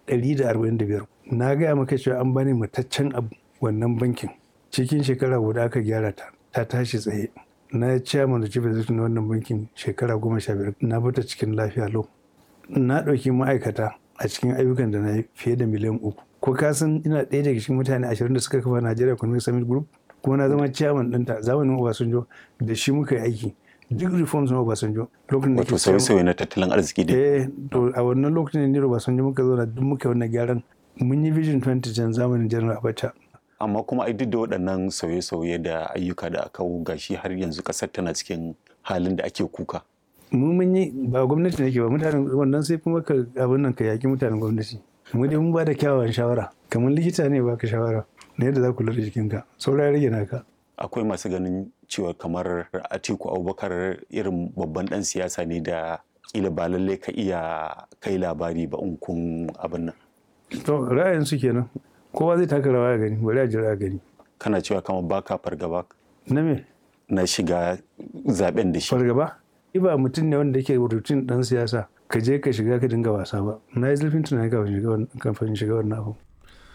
145 na gaya maka cewa an bani mataccen abu wannan bankin cikin shekara guda aka gyara ta ta tashi tsaye na chairman da chief executive na wannan bankin shekara goma sha biyar na bata cikin lafiya lau na ɗauki ma'aikata a cikin ayyukan da na yi fiye da miliyan uku ko ka san ina ɗaya daga cikin mutane ashirin da suka kafa Nigeria Economic Summit Group kuma na zama chairman ɗinta zamanin Obasanjo da shi muka yi aiki duk reforms na Obasanjo lokacin da wato sauye-sauye na tattalin arziki da eh to a wannan lokacin ne Obasanjo muka zo na duk muka yi wannan gyaran mun yi vision 2010 zamanin General Abacha amma kuma ai duk da waɗannan sauye-sauye da ayyuka da aka gashi har yanzu ƙasar tana cikin halin da ake kuka mu mun yi ba gwamnati ne ke ba mutanen wannan sai kuma ka abin nan ka yaki mutanen gwamnati mu dai mun ba da kyawawan shawara kamar likita ne ba ka shawara na yadda za ku lura jikinka saura ya rage naka akwai masu ganin cewa kamar atiku abubakar irin babban dan siyasa ne da kila ba lallai ka iya kai labari ba in kun abin nan to ra'ayin su kenan kowa zai taka rawa ya gani bari a jira a gani kana cewa kamar baka fargaba na me na shiga zaben da shi fargaba ba mutum ne wanda yake rutin dan siyasa ka je ka shiga ka dinga wasa ba na yi zurfin tunani kafin shiga wannan abu